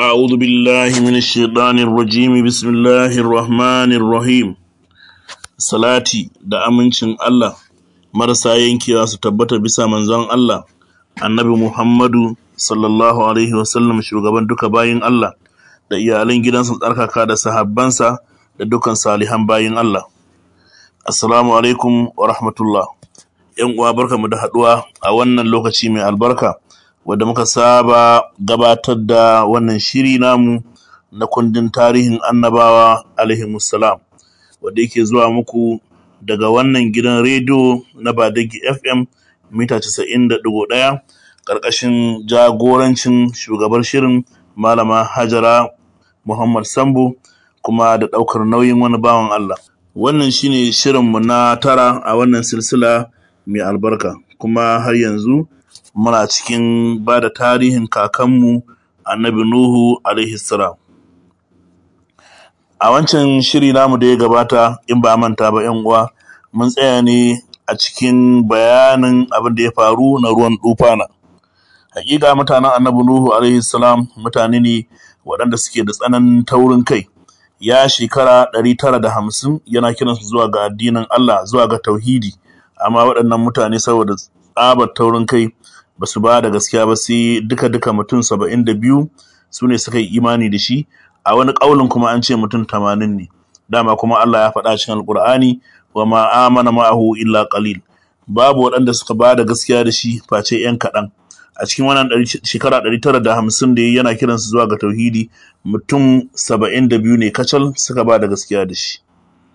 أعوذ بالله من الشيطان الرجيم بسم الله الرحمن الرحيم Salati da amincin Allah marasa yankewa su tabbata bisa manzon Allah annabi Muhammadu sallallahu alaihi wasallam shugaban duka bayin Allah da iyalan gidansa tsarkaka da sahabbansa da dukan salihan bayin Allah Assalamu alaikum wa rahmatullah ‘Yan uwa barkamu da haɗuwa a wannan lokaci mai albarka wadda muka saba gabatar da wannan shiri namu na kundin tarihin annabawa alaihimussalam wadda yake zuwa muku daga wannan gidan rediyo na Badagi FM mita 90.1 ƙarƙashin jagorancin shugabar shirin Malama Hajara Muhammad Sambo kuma da ɗaukar nauyin wani bawan Allah. Wannan shine shirinmu na tara a wannan silsila mai albarka kuma har yanzu muna cikin ba da tarihin kakanmu annabi Nuhu alaihi salam. A wancan shiri namu da ya gabata in ba manta ba ‘yan uwa mun tsaya ne a cikin bayanin abin da ya faru na ruwan dufana. Hakika mutanen annabi Nuhu alaihi salam mutane ne waɗanda suke da tsananin taurin kai. Ya shekara ɗari tara da hamsin yana kiransu zuwa ga addinin Allah zuwa ga tauhidi amma waɗannan mutane saboda tsabar taurin kai ba su ba da gaskiya ba sai duka-duka mutum saba'in da biyu su ne suka yi imani da shi a wani ƙaunin kuma an ce mutum tamanin ne dama kuma Allah ya faɗa cikin alƙur'ani wa ma amana ma'ahu illa qalil babu waɗanda suka ba da gaskiya da shi face ‘yan kaɗan a cikin wannan shekara ɗari tara da hamsin da yana kiransu zuwa ga tauhidi mutum saba'in da biyu ne kacal suka ba da gaskiya da shi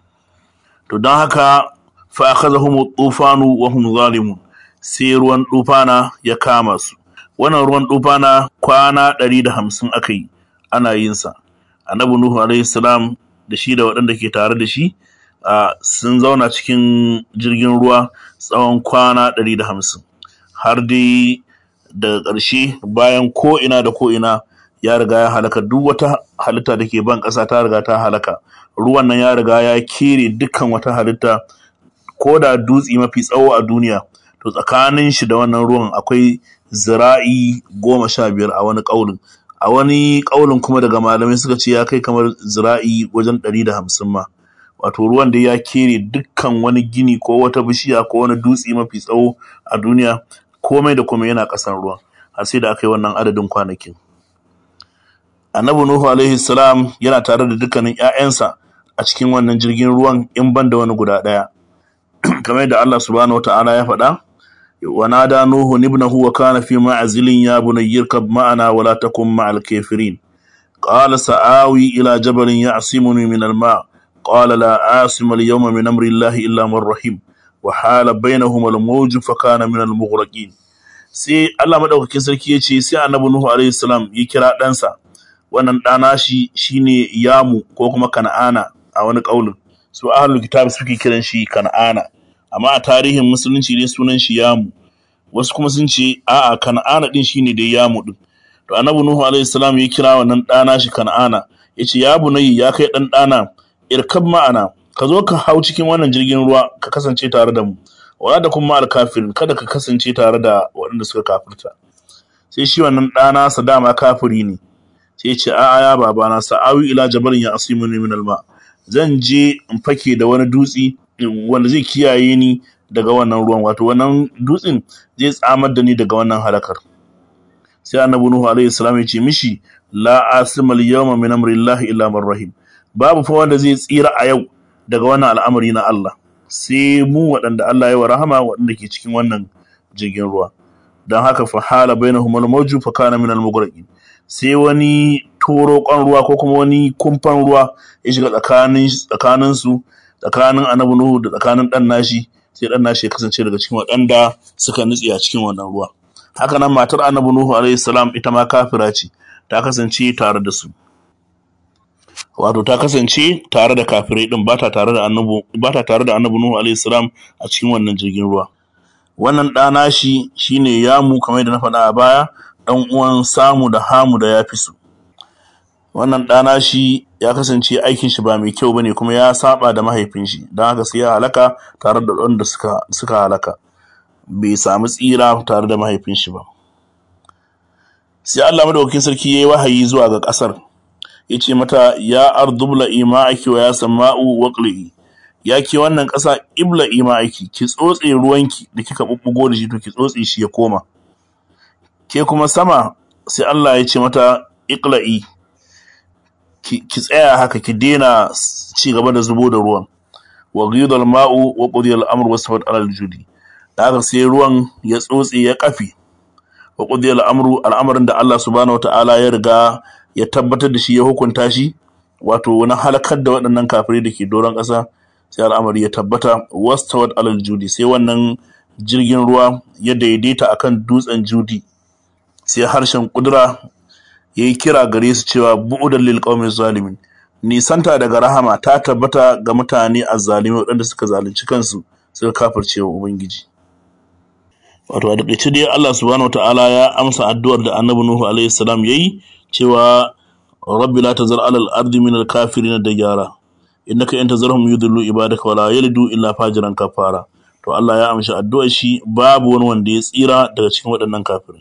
to don haka fa akhadhahum tufanu wa hum zalimun sai ruwan dufana ya kama su wannan ruwan dufana kwana ɗari da hamsin aka yi ana yin sa annabi nuhu alaihi salam da shi da waɗanda ke tare da shi sun zauna cikin jirgin ruwa tsawon kwana ɗari da hamsin har dai daga ƙarshe bayan ko'ina da ko'ina ya riga ya halaka duk wata halitta da ke ban ƙasa ta riga ta halaka ruwan nan ya riga ya kere dukkan wata halitta ko da dutse mafi tsawo a duniya to tsakanin shi da wannan ruwan akwai zira'i goma sha biyar a wani ƙaunin a wani ƙaunin kuma daga malamai suka ce ya kai kamar zira'i wajen ɗari da hamsin ma wato ruwan da ya kere dukkan wani gini ko wata bishiya ko wani dutse mafi tsawo a duniya komai da komai yana ƙasan ruwan har sai da aka yi wannan adadin kwanakin annabi nuhu alaihi salam yana tare da dukkanin 'ya'yansa a cikin wannan jirgin ruwan in ban da wani guda ɗaya kamar yadda Allah subhanahu wata'ala ya faɗa wa nada nuhu ibnahu wa kana fi ma'zilin ya bunayya irkab ma'ana wa la takun ma'al kafirin qala sa'awi ila jabalin ya'simuni min al-ma' qala la asima al-yawma min amri Allah illa man rahim wa hala bainahuma al-mawj fa kana min al-mughraqin sai Allah madaukakin sarki yace sai annabi nuhu alaihi salam ya kira ɗansa wannan ɗana shi shine yamu ko kuma kana'ana a wani ƙaunin su ahlul kitab suke kiran shi kan'ana amma a tarihin musulunci ne sunan shi yamu wasu kuma sun ce a'a kan'ana din shine dai yamu din to annabi nuhu alaihi salam ya kira wannan dana shi kan'ana yace ya bunayya ya kai dan dana irkab ma'ana ka zo ka hau cikin wannan jirgin ruwa ka kasance tare da mu wala da kuma alkafirin kada ka kasance tare da waɗanda suka kafirta sai shi wannan dana sa dama kafiri ne sai ya ce a'a ya babana sa'awi ila jabalin ya asimuni min alma zan je in fake da wani dutse wanda zai kiyaye ni daga wannan ruwan wato wannan dutsen zai tsamar da ni daga wannan halakar sai annabi nuhu alaihi salam ya ce mishi la asima al yawma min amri llahi illa man rahim babu fa wanda zai tsira a yau daga wannan al'amari na Allah sai mu waɗanda Allah ya wa rahama waɗanda ke cikin wannan jirgin ruwa don haka fa hala bainahum al mawju fa kana min al mughraqin sai wani torokon ruwa ko kuma wani kumfan ruwa ya shiga tsakanin su tsakanin annabi nuhu da tsakanin dan nashi sai dan nashi ya kasance daga cikin waɗanda suka nutse a cikin wannan ruwa haka nan matar annabi nuhu alaihi salam ita ma kafira ce ta kasance tare da su wato ta kasance tare da kafirai din ba ta tare da annabi ba ta tare da annabi nuhu alaihi salam a cikin wannan jirgin ruwa wannan ɗana shi shine yamu kamar da na faɗa a baya ɗan uwan samu da hamu da ya fi su wannan ɗana shi ya kasance aikin shi ba mai kyau bane kuma ya saba da mahaifin shi don haka sai ya halaka tare da wanda suka suka halaka bai samu tsira tare da mahaifin shi ba sai Allah madaukakin sarki yayi wahayi zuwa ga ƙasar yace mata ya ardubla ima'aki wa ya sama'u waqli ya ke wannan ƙasa ibla ima'aki ki tsotse ruwanki da kika bubbugo da shi to ki tsotse shi ya koma ke kuma sama sai Allah ya ce mata iqla'i ki tsaya haka ki daina ci gaba da zubo da ruwan wa ghidal ma'u wa qudiya al-amr wa safat al-judi da haka sai ruwan ya tsotse ya kafi wa qudiya al-amru al'amarin da Allah subhanahu wata'ala ya riga ya tabbatar da shi ya hukunta shi wato wani halakar da waɗannan kafirai da ke doron ƙasa sai al'amari ya tabbata wastawat alal judi sai wannan jirgin ruwa ya daidaita akan dutsen judi sai harshen kudura ya yi kira gare su cewa bu'udan lil qaumiz zalimin nisanta daga rahama ta tabbata ga mutane azzalimi waɗanda suka zalunci kansu suka kafirce wa ubangiji wato a takaice dai Allah subhanahu wataala ya amsa addu'ar da Annabi Nuhu alaihi salam yayi cewa rabbi la tazar alal ardi min al kafirin da gyara innaka in tazarhum yudillu ibadaka wala yalidu illa fajiran kafara to Allah ya amshi addu'ar shi babu wani wanda ya tsira daga cikin waɗannan kafirai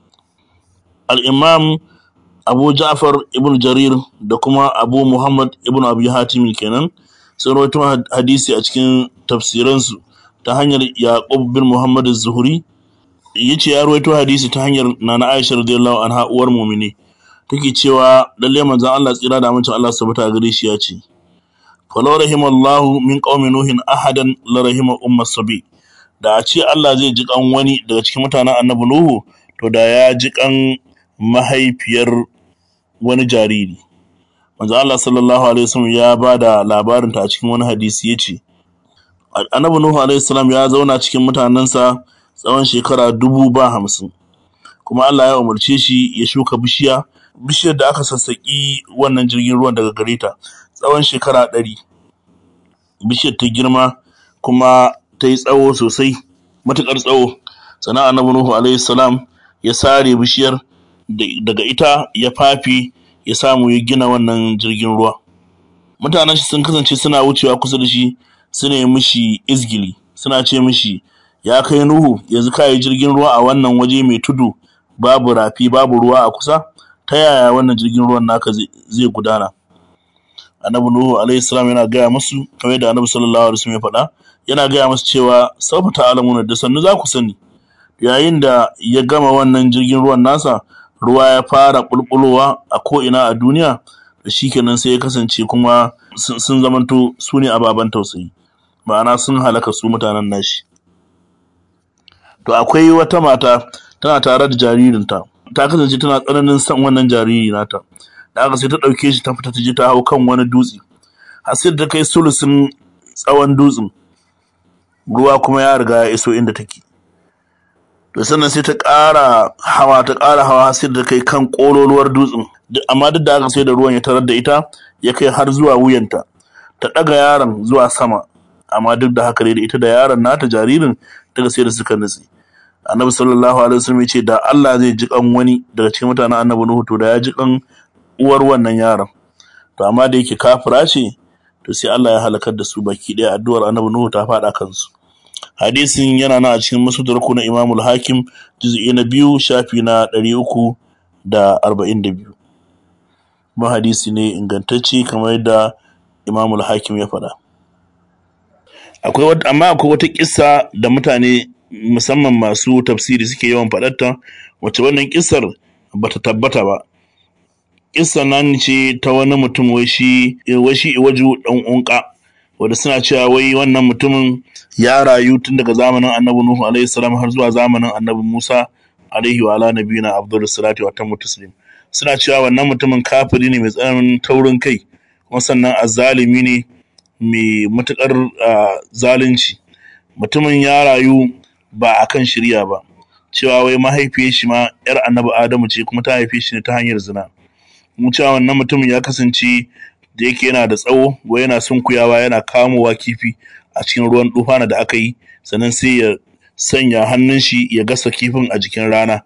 al-imam Abu Ja'far ibn Jarir da kuma Abu Muhammad ibn Abi Hatim kenan sun rawaito hadisi a cikin tafsiransu ta hanyar Yaqub bin Muhammad az-Zuhri yace ya rawaito hadisi ta hanyar Nana Aisha radiyallahu anha uwar mu'mini take cewa lalle manzon Allah tsira da amincin Allah subhanahu gare shi ya ce falau rahimallahu min qaumi nuhin ahadan la rahima umma sabi da a ce Allah zai ji kan wani daga cikin mutanen annabi Nuhu to da ya ji kan mahaifiyar wani jariri manzo Allah sallallahu alaihi wasallam ya bada labarin ta a cikin wani hadisi yace annabi Nuhu alaihi salam ya zauna cikin mutanensa tsawon shekara dubu ba hamsin kuma Allah ya umarce shi ya shuka bishiya bishiyar da aka sassaƙi wannan jirgin ruwan daga gare ta tsawon shekara ɗari bishiyar ta girma kuma ta yi tsawo sosai matuƙar tsawo sannan annabi nuhu alaihi salam ya sare bishiyar daga ita ya fafi ya samu ya gina wannan jirgin ruwa mutanen shi sun kasance suna wucewa kusa da shi suna yi mishi izgili suna ce mishi ya kai nuhu yanzu ka yi jirgin ruwa a wannan waje mai tudu babu rafi babu ruwa a kusa ta yaya wannan jirgin ruwan naka zai gudana annabi nuhu alaihi salam yana gaya musu kamar da annabi sallallahu alaihi wasallam ya faɗa yana gaya musu cewa sawfa ta'lamuna da sannu za ku sani yayin da ya gama wannan jirgin ruwan nasa ruwa ya fara bulbulowa a ko ina a duniya da shikenan sai ya kasance kuma sun zamanto su ne ababen tausayi ma'ana sun halaka su mutanen nashi to akwai wata mata tana tare da jaririnta ta kasance tana tsananin son wannan jariri nata da aka sai ta ɗauke shi ta fita ta je ta hau kan wani dutse har sai ta kai sulusun tsawon dutsen ruwa kuma ya riga ya iso inda take to sannan sai ta ƙara hawa ta ƙara hawa har sai ta kai kan ƙololuwar dutsen amma duk da haka sai da ruwan ya tarar da ita ya kai har zuwa wuyanta ta ɗaga yaron zuwa sama amma duk da haka dai da ita da yaron nata jaririn daga sai da suka nutse annabi sallallahu alaihi wasallam ce da Allah zai ji kan wani daga cikin mutanen annabi Nuhu to da ya ji kan uwar wannan yaron to amma da yake kafira ce to sai Allah ya halakar da su baki daya addu'ar annabi Nuhu ta faɗa kansu hadisin yana nan a cikin musudarku na Imam al-Hakim juz'i na biyu shafi na ɗari uku da arba'in da biyu kuma hadisi ne ingantacce kamar yadda Imam al-Hakim ya faɗa akwai amma akwai wata kissa da mutane musamman masu tafsiri suke yawan faɗarta wacce wannan kissar bata tabbata ba kissar nan ce ta wani mutum wai shi wai shi iwaju dan unka wanda suna cewa wai wannan mutumin ya rayu tun daga zamanin annabi nuhu alaihi salam har zuwa zamanin annabi musa alaihi wa ala nabiyina abdul salatu wa tammu taslim suna cewa wannan mutumin kafiri ne mai tsananin taurin kai kuma sannan azzalimi ne mai matukar zalunci mutumin ya rayu ba a kan shirya ba cewa wai mahaifiyar shi ma yar annabi adamu ce kuma ta haife shi ne ta hanyar zina mu cewa wannan mutumin ya kasance da yake yana da tsawo wai yana sunkuyawa yana kamowa kifi a cikin ruwan dufana da aka yi sannan sai ya sanya hannun shi ya gasa kifin a jikin rana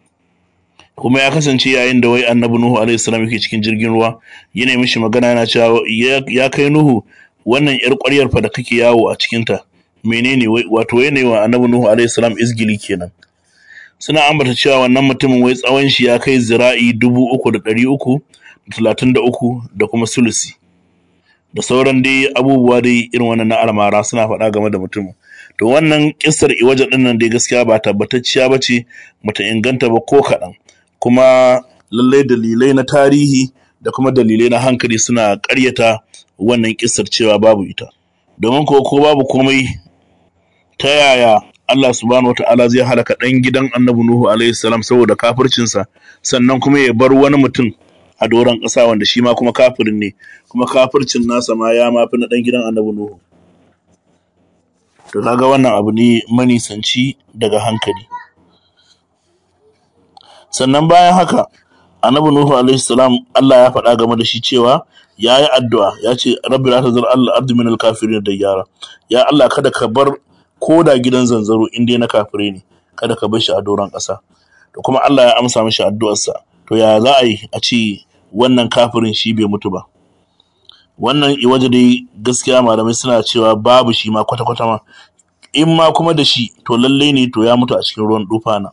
kuma ya kasance yayin da wai annabi nuhu alaihi salam yake cikin jirgin ruwa yana mishi magana yana cewa ya kai nuhu wannan yar ƙwaryar fa da kake yawo a cikinta menene wato yanayi wa annabi nuhu alaihi salam izgili kenan suna ambata cewa wannan mutumin wai tsawon shi ya kai zira'i dubu uku da ɗari uku da talatin da uku da kuma sulusi da sauran dai abubuwa dai irin wannan na almara suna faɗa game da mutumin to wannan kissar iwaja ɗin nan dai gaskiya ba tabbatacciya ba ce bata inganta ba ko kaɗan kuma lallai dalilai na tarihi da kuma dalilai na hankali suna ƙaryata wannan kissar cewa babu ita domin ko ko babu komai ta yaya Allah subhanahu wata'ala zai halaka ɗan gidan annabi Nuhu alaihi salam saboda kafircinsa sannan kuma ya bar wani mutum a doron ƙasa wanda shi ma kuma kafirin ne kuma kafircin nasa ma ya mafi na ɗan gidan annabi Nuhu to kaga wannan abu ne manisanci daga hankali sannan bayan haka annabi Nuhu alaihi salam Allah ya faɗa game da shi cewa ya yi addu'a ya ce rabbi la tazar Allah ardi min al-kafirin da yara ya Allah kada ka bar ko da gidan zanzaro in dai na kafire ne kada ka bar shi a doron ƙasa to kuma Allah ya amsa mishi addu'arsa to ya za a yi a ce wannan kafirin shi bai mutu ba wannan iwaje dai gaskiya malamai suna cewa babu shi ma kwata-kwata ma in ma kuma da shi to lallai ne to ya mutu a cikin ruwan dufana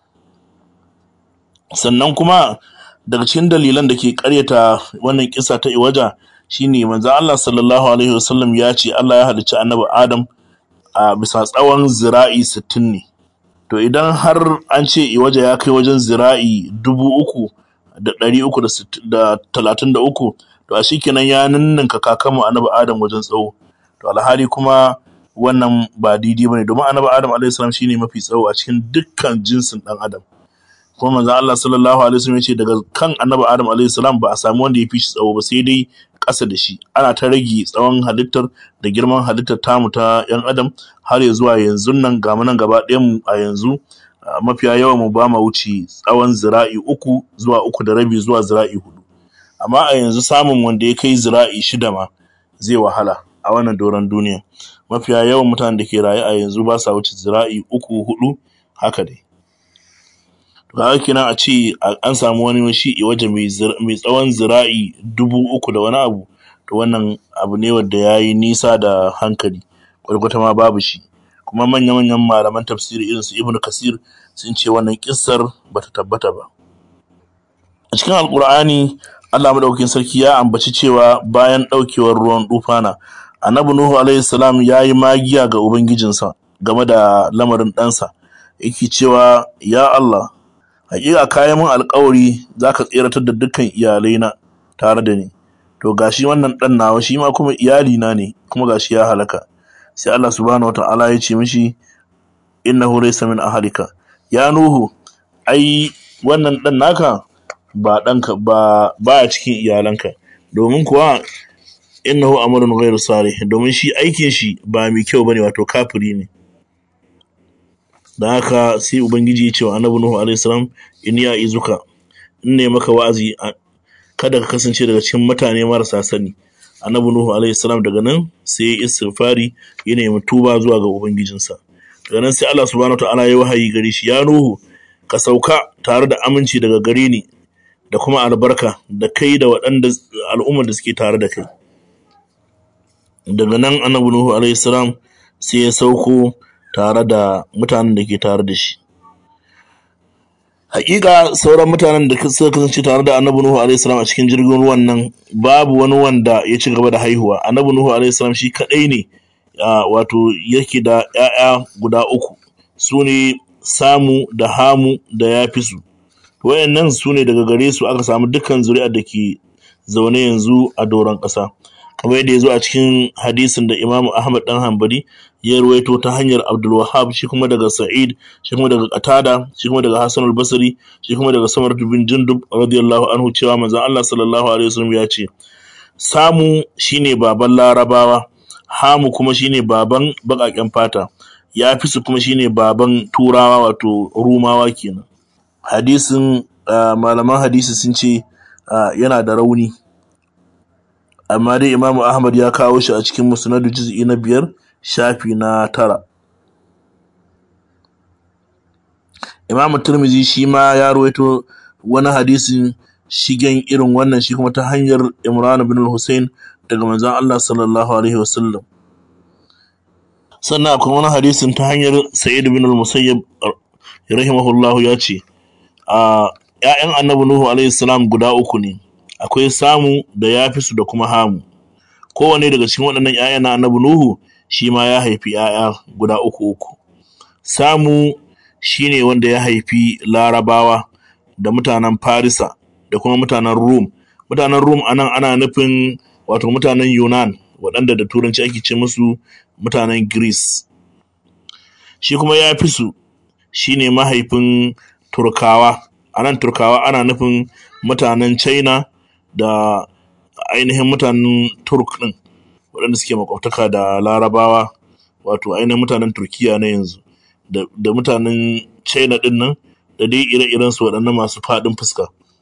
sannan kuma daga cikin dalilan da ke karyata wannan kisa ta iwaja shine manzo Allah sallallahu alaihi wasallam ya ce Allah ya halicci annabi Adam a bisa tsawon zira'i 60 ne to idan har an ce iwaja ya kai wajen zira'i dubu uku da ɗari uku da talatin da uku to a shikenan ya ninninka kakanmu annabi Adam wajen tsawo to alhali kuma wannan ba daidai bane domin annabi Adam alaihi salam shine mafi tsawo a cikin dukkan jinsin dan Adam kuma manzo Allah sallallahu alaihi wasallam yace daga kan annabi Adam alaihi salam ba a samu wanda ya fi shi tsawo ba sai dai ƙasa da shi ana ta rage tsawon halittar da girman halittar tamu ta yan adam har ya zuwa yanzu nan ga nan gaba ɗayan mu a yanzu mafiya yawan mu ba ma wuce tsawon zira'i uku zuwa uku da rabi zuwa zira'i hudu amma a yanzu samun wanda ya kai zira'i shida ma zai wahala a wannan doron duniya mafiya yawan mutanen da ke raye a yanzu ba sa wuce zira'i uku hudu haka dai ga kenan a ce an samu wani shi waje mai tsawon zira'i dubu uku da wani abu to wannan abu ne wanda ya yi nisa da hankali kwalkwata ma babu shi kuma manya-manyan malaman tafsiri irin su ibnu kasir sun ce wannan kissar bata tabbata ba a cikin alkur'ani allah madaukakin sarki ya ambaci cewa bayan daukewar ruwan dufana annabi nuhu alaihi salam ya yi magiya ga ubangijinsa game da lamarin ɗansa yake cewa ya allah hakika kayan mun alkawari za ka tseratar da dukkan iyalaina tare da ni to gashi wannan dan nawa shi ma kuma iyali na ne kuma gashi ya halaka sai Allah subhanahu wataala ya ce mishi innahu laysa min ahlika ya nuhu ai wannan dan naka ba danka ba baya cikin iyalanka domin kuwa innahu amalun ghairu salih domin shi aikin shi ba mai kyau bane wato kafiri ne da haka sai ubangiji ya ce wa annabi nuhu alaihi salam in ya izuka in ne maka wa'azi kada ka kasance daga cikin mutane marasa sani annabi nuhu alaihi salam daga nan sai ya istighfari ya nemi tuba zuwa ga ubangijinsa daga nan sai Allah subhanahu wataala ya wahayi gare shi ya nuhu ka sauka tare da aminci daga gare ni da kuma albarka da kai da waɗanda al'ummar da suke tare da kai daga nan annabi nuhu alaihi salam sai ya sauko tare da mutanen da ke tare da shi hakika sauran mutanen da suka kasance tare da annabi nuhu alaihi salam a cikin jirgin ruwan nan babu wani wanda ya ci gaba da haihuwa annabi nuhu alaihi salam shi kadai ne wato yake da ƴaƴa guda uku su ne samu da hamu da yafisu wayannan su ne daga gare su aka samu dukkan zuri'ar da ke zaune yanzu a doron ƙasa kamar yadda ya zo a cikin hadisin da Imam Ahmad dan Hanbali ya ruwaito ta hanyar Abdul Wahhab shi kuma daga Sa'id shi kuma daga Qatada shi kuma daga Hassan al-Basri shi kuma daga Samar bin Jundub radiyallahu anhu cewa manzon Allah sallallahu alaihi wasallam ya ce samu shine baban Larabawa hamu kuma shine baban baƙaƙen fata yafisu kuma shine baban Turawa wato Rumawa kenan hadisin malaman hadisi sun ce yana da rauni amma dai imamu ahmad ya kawo shi a cikin musnadu juz'i na biyar shafi na tara imamu turmizi shi ma ya rawaito wani hadisin shigen irin wannan shi kuma ta hanyar imran bin hussein daga manzon allah sallallahu alaihi wasallam sannan akwai wani hadisin ta hanyar sa'id bin musayyab rahimahullahu ya ce a ‘ya'yan annabi Nuhu alaihi salam guda uku ne akwai samu da ya fi su da kuma hamu kowane daga cikin waɗannan ‘ya'yan na annabi Nuhu shi ma ya haifi ‘ya'ya guda uku uku samu shi ne wanda ya haifi larabawa da mutanen farisa da kuma mutanen rum mutanen rum anan ana nufin wato mutanen yunan waɗanda da turanci ake ce musu mutanen greece shi kuma ya fi su shi ne mahaifin turkawa a nan turkawa ana nufin mutanen china da ainihin mutanen turk ɗin waɗanda suke makwabtaka da larabawa wato ainihin mutanen turkiya na yanzu da mutanen china ɗin nan da dai ire-iren su waɗannan masu faɗin fuska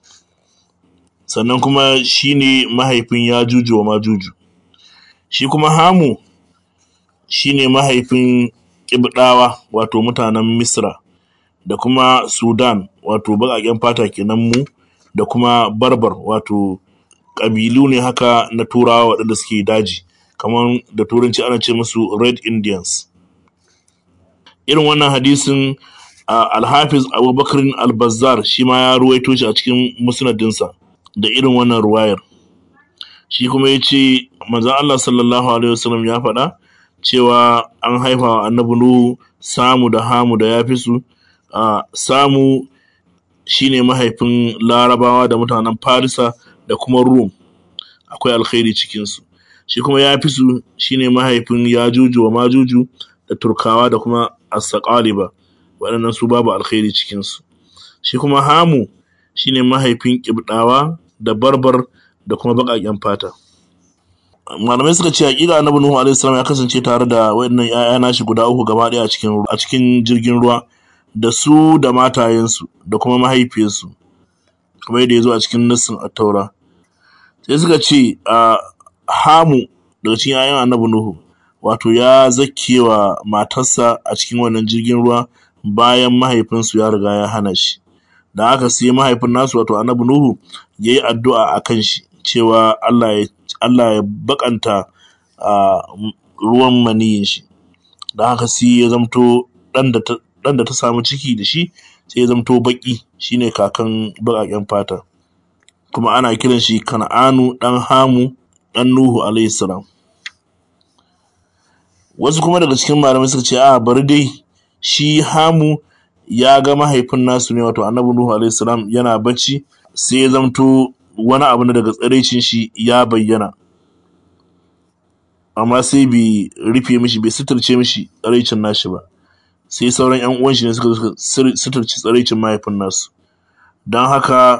sannan kuma shi ne mahaifin ya juju wa majuju shi kuma hamu shi ne mahaifin ƙibɗawa wato mutanen misra da kuma sudan wato baƙaƙen fata kenan mu da kuma barbar wato ƙabilu ne haka na turawa waɗanda suke daji kamar da turanci ana ce musu red indians irin wannan hadisin alhafiz abubakar albazar shi ma ya ruwaito shi a cikin musnadinsa da irin wannan ruwayar shi kuma ya ce manzan Allah sallallahu alaihi wasallam ya faɗa cewa an haifa wa annabi Nuhu samu da hamu da ya fi su samu shine mahaifin larabawa da mutanen farisa da kuma rum akwai alkhairi cikinsu shi kuma ya fi su shine mahaifin yajuju wa majuju da turkawa da kuma asaqaliba waɗannan su babu alkhairi cikinsu shi kuma hamu shine mahaifin ƙibɗawa da barbar da kuma baƙaƙen fata malamai suka ce haƙiƙa annabi nuhu alaihi salam ya kasance tare da waɗannan ƴaƴa nashi guda uku gaba ɗaya a cikin a cikin jirgin ruwa da su da matayensu da kuma mahaifiyarsu kamar yadda ya zo a cikin nassin attaura sai suka ce a hamu daga cikin ƴaƴan annabi nuhu wato ya zakewa matarsa a cikin wannan jirgin ruwa bayan mahaifinsu ya riga ya hana shi da haka sai mahaifin nasu wato annabi nuhu ya yi addu'a a kan shi cewa Allah ya Allah ya bakanta ruwan maniyin shi da haka sai ya zamto ɗan da ta samu ciki da shi sai ya zamto baki shine kakan baƙaƙen fata kuma ana kiran shi kan'anu ɗan hamu ɗan nuhu alaihi salam wasu kuma daga cikin malamai suka ce a bari dai shi hamu ya ga mahaifin nasu ne wato annabi nuhu alaihi salam yana bacci sai ya zamto wani abu na daga tsiraicin shi ya bayyana amma sai bai rufe mishi bai suturce mishi tsiraicin nashi ba sai sauran yan uwan shi ne suka suturci tsiraicin mahaifin nasu don haka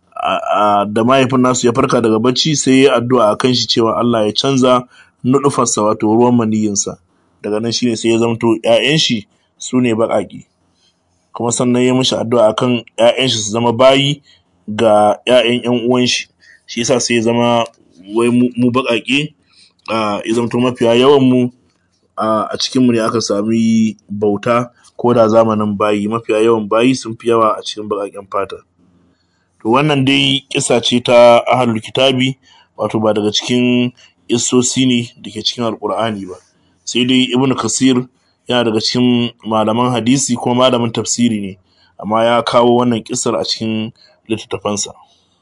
da mahaifin nasu ya farka daga bacci sai ya addu'a a kan shi cewa Allah ya canza nudufarsa wato ruwan maniyinsa daga nan shine sai ya zamto ƴaƴan shi su ne baƙaƙe kuma sannan ya mishi addu'a akan ƴaƴan shi su zama bayi ga ƴaƴan ƴan uwan shi shi yasa sai ya zama wai mu baƙaƙe ya zamto mafiya yawan mu a cikin mu ne aka sami bauta ko da zamanin bayi mafiya yawan bayi sun fi yawa a cikin baƙaƙen fata to wannan dai kisa ce ta ahlul kitabi wato ba daga cikin issosi ne da ke cikin alkur'ani ba sai dai ibnu kasir yana daga cikin malaman hadisi kuma malamin tafsiri ne amma ya kawo wannan kisar a cikin littattafansa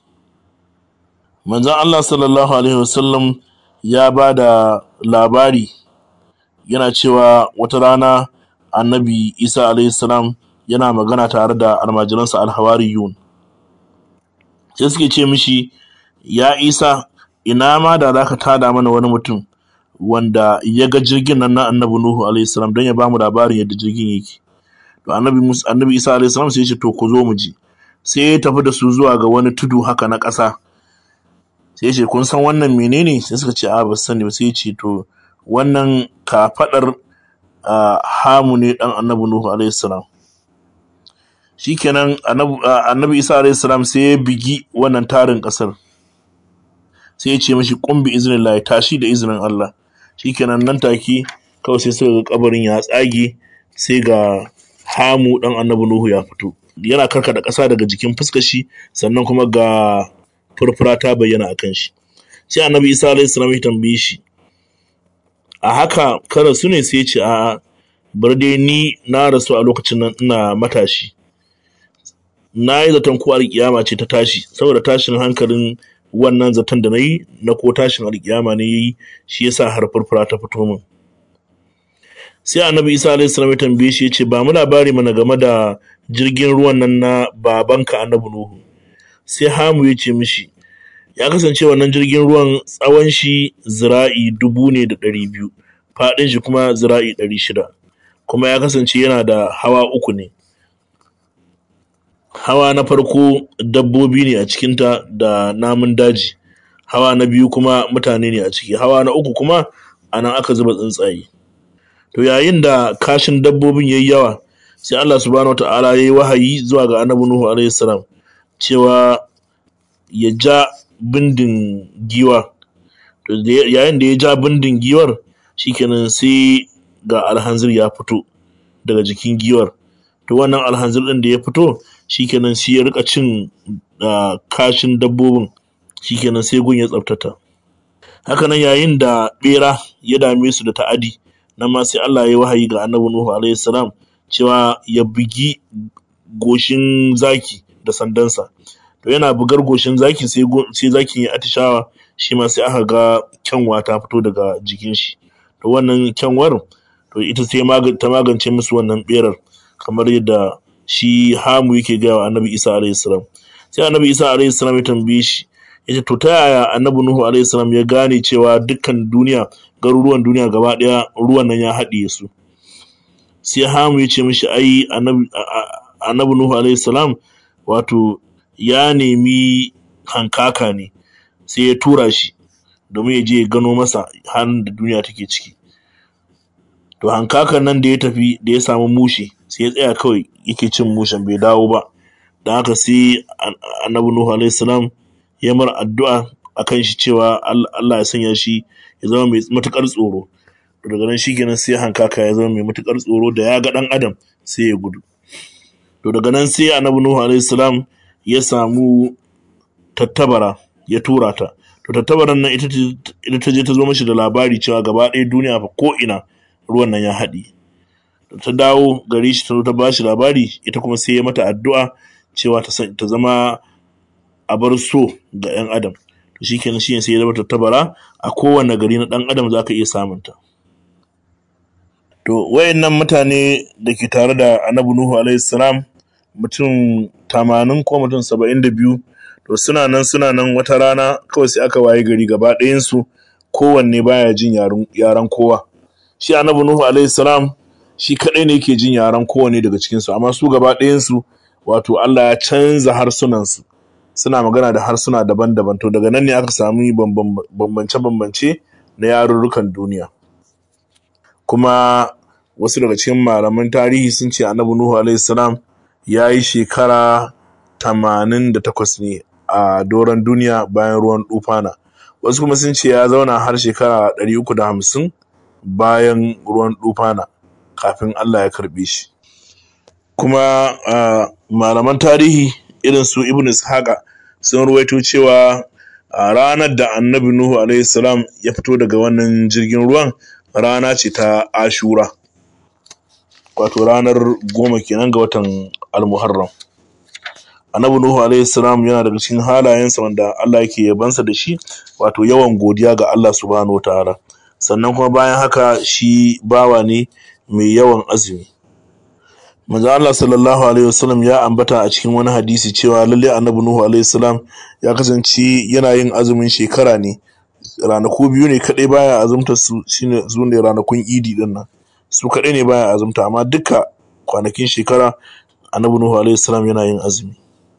manzon Allah sallallahu alaihi wasallam ya ba da labari yana cewa wata rana annabi isa alaihi salam yana magana tare da almajiransa alhawariyun sai suke ce mishi ya isa ina ma da za ka tada mana wani mutum wanda ya ga jirgin nan na annabi nuhu alaihi salam don ya bamu labarin yadda jirgin yake to annabi annabi isa alaihi salam sai ya ce to ku zo mu ji sai ya tafi da su zuwa ga wani tudu haka na ƙasa sai ya ce kun san wannan menene sai suka ce a ba sani ba sai ya ce to wannan kafaɗar hamu ne dan annabi nuhu alaihi salam shikenan annabi isa alaihi salam sai ya bigi wannan tarin ƙasar sai ya ce mashi kumbi izinin Allah ya tashi da izinin Allah shikenan nan take kawai sai suka ga kabarin ya tsage sai ga hamu dan annabi nuhu ya fito yana karka da ƙasa daga jikin fuskar shi sannan kuma ga furfura ta bayyana a kan shi sai annabi isa alaihi salam ya tambaye shi a haka kada su ne sai ya ce a bar dai ni na rasu a lokacin nan ina matashi na yi zaton ko alkiyama ce ta tashi saboda tashin hankalin wannan zaton da na yi na ko tashin alkiyama ne yi shi yasa har furfura ta fito min sai annabi isa alaihi salam ya tambaye shi ya ce ba mu labari mana game da jirgin ruwan nan na babanka annabi nuhu sai hamu ya ce mishi ya kasance wannan jirgin ruwan tsawon shi zira'i dubu ne da ɗari biyu faɗin shi kuma zira'i ɗari shida kuma ya kasance yana da hawa uku ne hawa na farko dabbobi ne a cikinta da namun daji hawa na biyu kuma mutane ne a ciki hawa na uku kuma a nan aka zuba tsuntsaye to yayin da kashin dabbobin yayi yawa sai Allah subhanahu wataala yayi wahayi zuwa ga Annabi Nuhu alaihi salam cewa ya ja bindin giwa to yayin da ya ja bindin giwar shikenan sai ga alhanzir ya fito daga jikin giwar to wannan alhanzir din da ya fito shikenan sai ya rika cin kashin dabbobin shikenan sai gun ya tsaftata hakanan yayin da bera ya dame su da ta'adi nan ma sai Allah ya yi wahayi ga Annabi Nuhu alaihi salam cewa ya bugi goshin zaki da sandansa to yana bugar goshin zaki sai sai zakin ya atishawa shi ma sai aka ga kyanwa ta fito daga jikin shi to wannan kyanwar to ita sai ta magance musu wannan berar kamar yadda shi hamu yake gaya wa annabi isa alaihi salam sai annabi isa alaihi salam ya tambaye shi ya ce to ta yaya annabi nuhu alaihi salam ya gane cewa dukkan duniya garuruwan duniya gaba daya ruwan nan ya haɗiye su sai hamu ya ce mishi ai annabi nuhu alaihi salam wato ya nemi hankaka ne sai ya tura shi domin ya je ya gano masa halin da duniya take ciki to hankakan nan da ya tafi da ya samu mushe sai ya tsaya kawai yake cin mushen bai dawo ba don haka sai annabi nuhu alaihi salam ya mar addu'a akan shi cewa Allah ya sanya shi ya zama mai matukar tsoro to daga nan shikenan sai hankaka ya zama mai matukar tsoro da ya ga dan adam sai ya gudu to daga nan sai annabi nuhu alaihi salam ya samu tattabara ya tura ta to tattabaran nan ita ta je ta zo mashi da labari cewa gaba ɗaya duniya fa ko ina ruwan nan ya haɗi ta dawo gari shi ta zo ta ba shi labari ita kuma sai ya mata addu'a cewa ta zama a bar so ga 'yan adam to shi kenan shi sai ya zama tattabara a kowane gari na ɗan adam za ka iya samunta to wayannan mutane da ke tare da annabi nuhu alaihi salam mutum tamanin ko mutum saba'in da biyu to suna nan suna nan wata rana kawai sai aka waye gari gaba ɗayansu kowanne baya jin yaren kowa shi annabi nuhu alaihi salam shi kadai ne yake jin yaren kowanne daga cikin su amma su gaba ɗayan su wato Allah ya canza harsunan su suna magana da harsuna daban-daban to daga nan ne aka sami bambance-bambance na yarurrukan duniya kuma wasu daga cikin malaman tarihi sun ce annabi nuhu alaihi salam ya yi shekara 88 ne a doron duniya bayan ruwan dufana wasu kuma sun ce ya zauna har shekara 350 bayan ruwan dufana kafin Allah ya karbe shi kuma malaman tarihi irin su ibn ishaqa sun ruwaito cewa a ranar da annabi nuhu alaihi salam ya fito daga wannan jirgin ruwan rana ce ta ashura wato ranar goma kenan ga watan almuharram annabi nuhu alaihi salam yana daga cikin halayensa wanda Allah yake yabansa da shi wato yawan godiya ga Allah subhanahu wataala sannan kuma bayan haka shi bawa ne mai yawan azumi manzo Allah sallallahu alaihi wasallam ya ambata a cikin wani hadisi cewa lalle annabi nuhu alaihi salam ya kasance yana yin azumin shekara ne ranaku biyu ne kadai baya azumta su shine su ne ranakun idi din nan su kadai ne baya azumta amma duka kwanakin shekara annabi nuhu alaihi salam yana yin azumi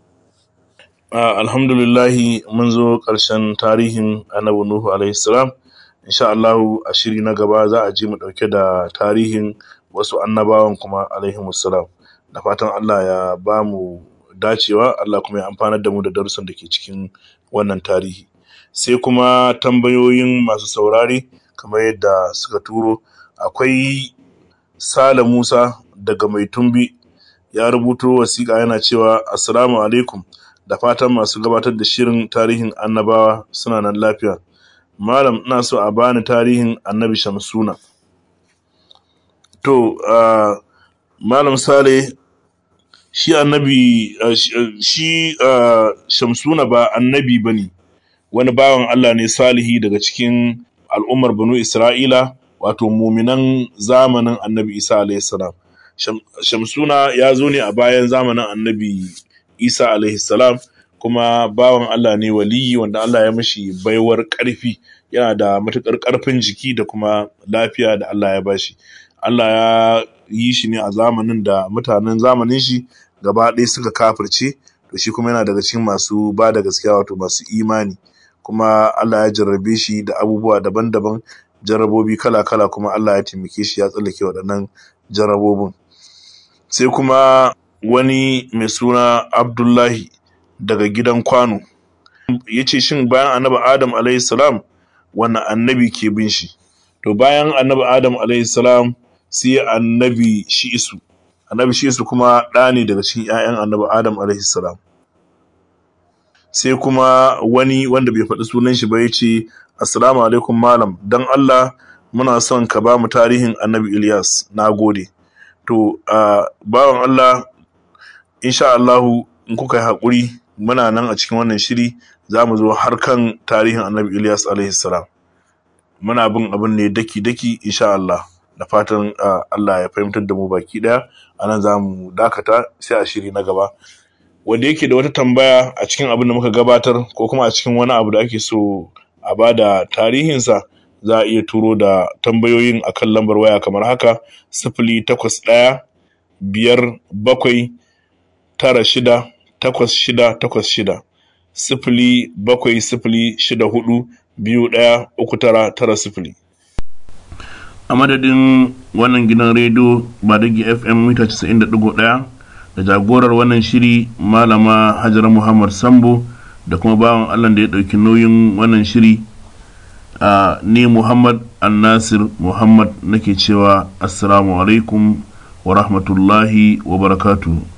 alhamdulillahi mun zo ƙarshen tarihin annabi nuhu alaihi salam insha Allah a shiri na gaba za a ji mu dauke da tarihin wasu annabawan kuma alaihi salam da fatan Allah ya ba mu dacewa Allah kuma ya amfanar da mu da darussan da ke cikin wannan tarihi sai kuma tambayoyin masu saurare kamar yadda suka turo akwai Sale Musa daga Mai Tumbi ya rubuto wasiƙa yana cewa assalamu alaikum da fatan masu gabatar da shirin tarihin annabawa suna nan lafiya malam ina so a bani tarihin annabi shamsuna to uh, malam sale shi annabi uh, shi uh, shamsuna ba annabi ba ne wani bawan Allah ne salihi daga cikin al'ummar banu Isra'ila wato muminan zamanin annabi Isa alaihissalam. Shamsuna ya zo ne a bayan zamanin annabi Isa alaihissalam kuma bawan Allah ne waliyi wanda Allah ya mashi baiwar ƙarfi yana da matuƙar ƙarfin jiki da kuma lafiya da Allah ya bashi. Allah ya yi shi ne a zamanin da mutanen zamanin shi gaba ɗaya suka kafirce to shi kuma yana daga cikin masu ba da gaskiya wato masu imani. kuma Allah ya jarrabe shi da abubuwa daban-daban jarrabobi kala-kala kuma Allah ya taimake shi ya tsallake waɗannan jarrabobin sai kuma wani mai suna Abdullahi daga gidan kwano ya ce shin bayan annabi Adam salam wani annabi ke bin shi to bayan annabi Adam salam sai annabi Shi'isu annabi Shi'isu kuma ɗa ne daga cikin 'ya'yan annabi Adam salam sai kuma wani wanda bai faɗi sunan shi ba ya ce assalamu alaikum malam don Allah muna son ka ba mu tarihin annabi Ilyas na gode to uh, bawan Allah insha Allahu in kuka yi haƙuri muna nan a cikin wannan shiri za mu zo har kan tarihin annabi Ilyas alaihi salam muna bin abin ne daki-daki insha Allah da fatan uh, Allah ya fahimtar da mu baki ɗaya a nan za mu dakata sai a shiri na gaba wanda yake da wata tambaya a cikin abin da muka gabatar ko kuma a cikin wani abu da ake so a ba da tarihinsa za a iya turo da tambayoyin a kan lambar waya kamar haka sifili takwas ɗaya biyar bakwai tara shida takwas shida takwas shida sifili bakwai sifili shida hudu biyu ɗaya uku tara tara sifili a madadin wannan gidan rediyo badagi fm mita 90.1 da jagorar wannan shiri malama hajara muhammad sambo da kuma bawan allah da ya ɗauki nauyin wannan shiri a ni muhammad annasir muhammad nake cewa assalamu alaikum wa rahmatullahi wa barakatuhu